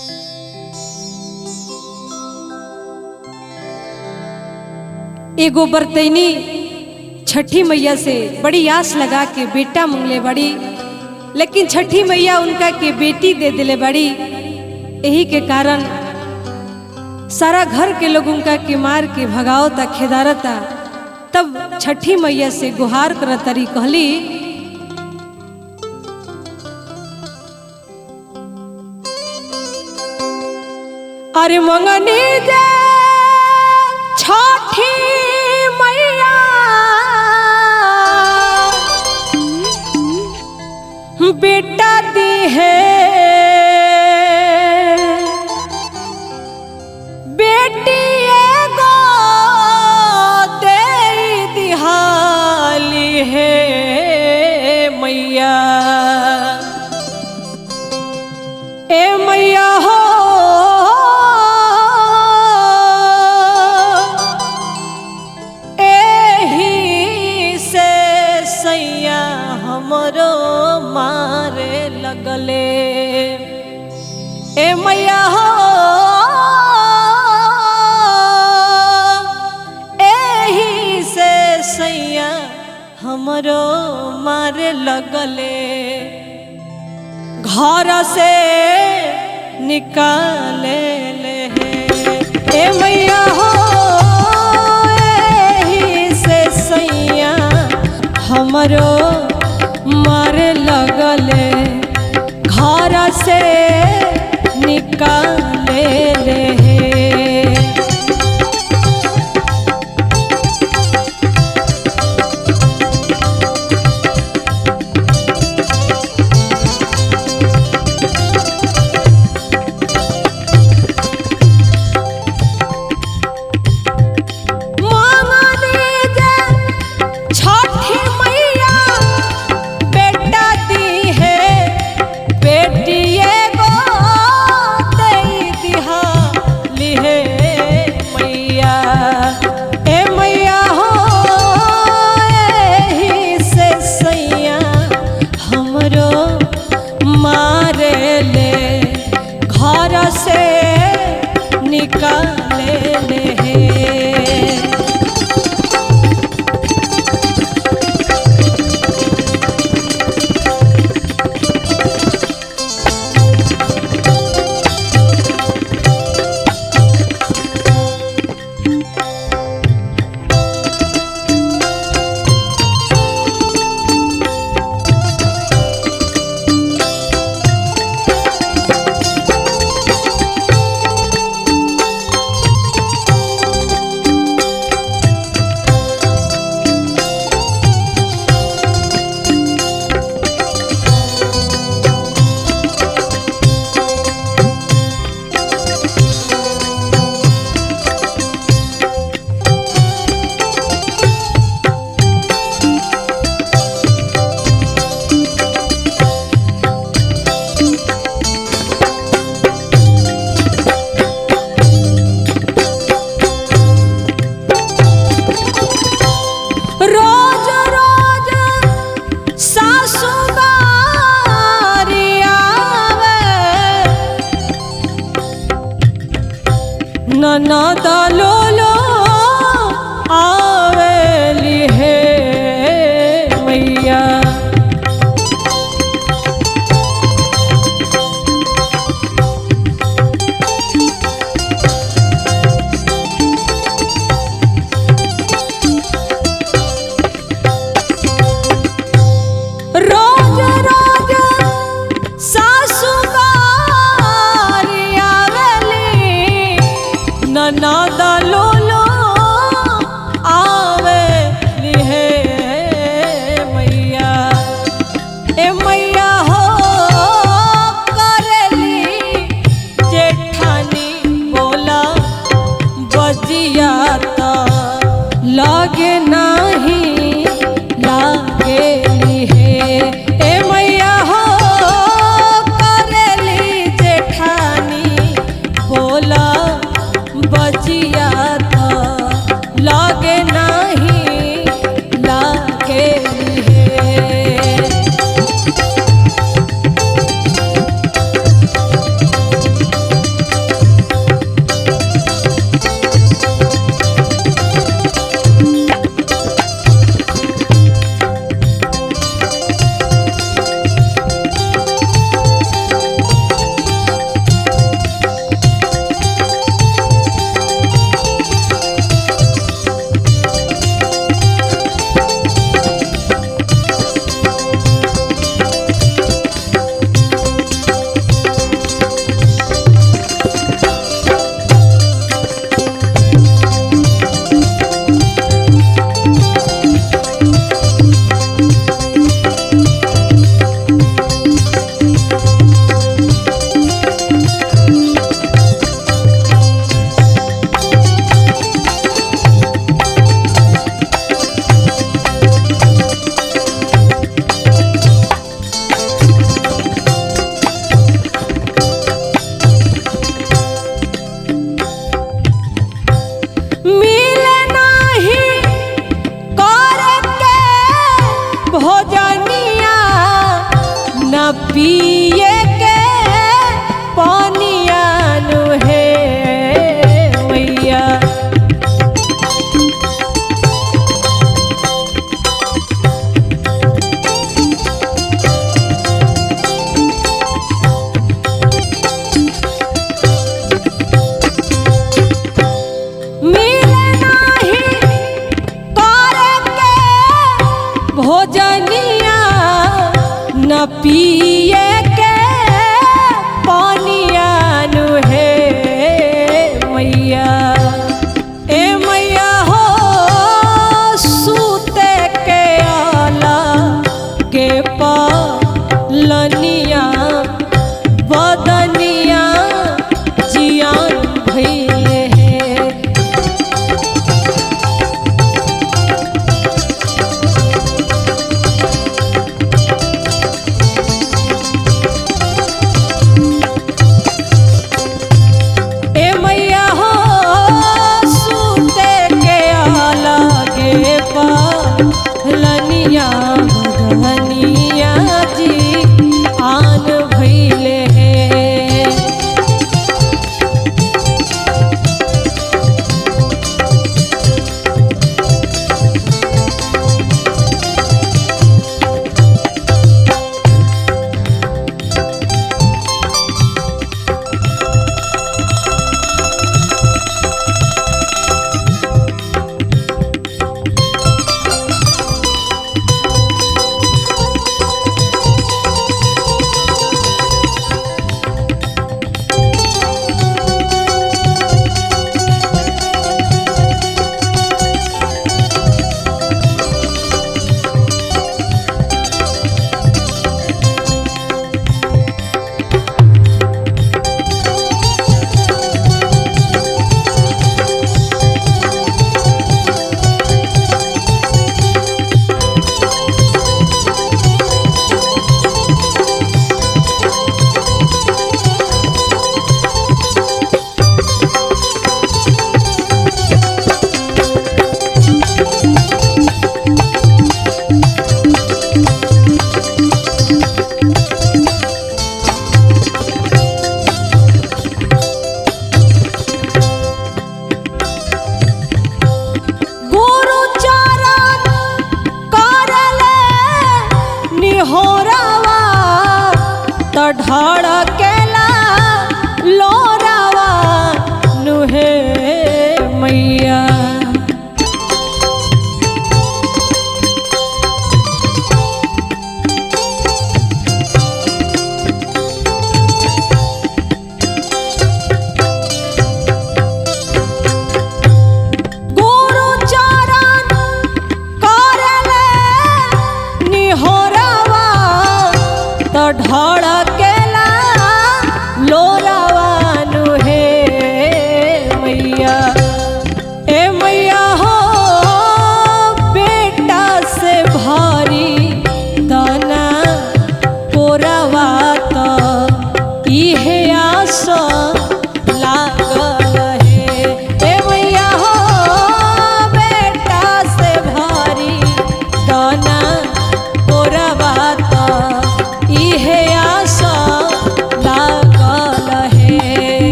एगो बरतैनी छठी मैया से बड़ी आस लगा के बेटा मंगले बड़ी लेकिन छठी मैया उनका के बेटी दे दिले बड़ी यही के कारण सारा घर के लोग उनका के मार के भगावता खेदारता तब छठी मैया से गुहार करतरी कहली अरे मंगनी दे छठी मैया बेटा दी है बेटी एगो दे दिहाली है मैया ए मैया हो एही से सैया हमरो मारे लगले ए मैया हो एही से सैया हमरो मारे लगले घर से निकाले ले ए मैया हो एही से सैया हमरो मारे लगले घर से निकाले ले मांगनी जे छठी मैया बेटा दी है बेटी एगो दई दिहाली है मैया ए मैया हो एही से सैया हमरो मारे ले घर से निकाले ले रोज रोज सासु बारी आवे ननद लोलो आवेली हे मैया रोज रोज सासु बारी आवेली ननद लोलो आवेली हे मैया ए मैया हो करेली जेठानी बोला बजिया त लागे नाही लागे हे ए मैया हो करेली जेठानी बोला बजी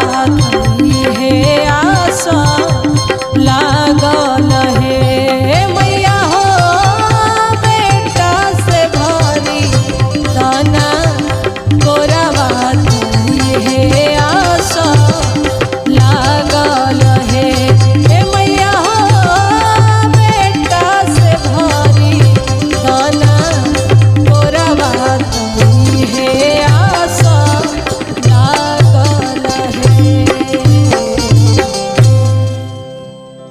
हे आशा लागल हे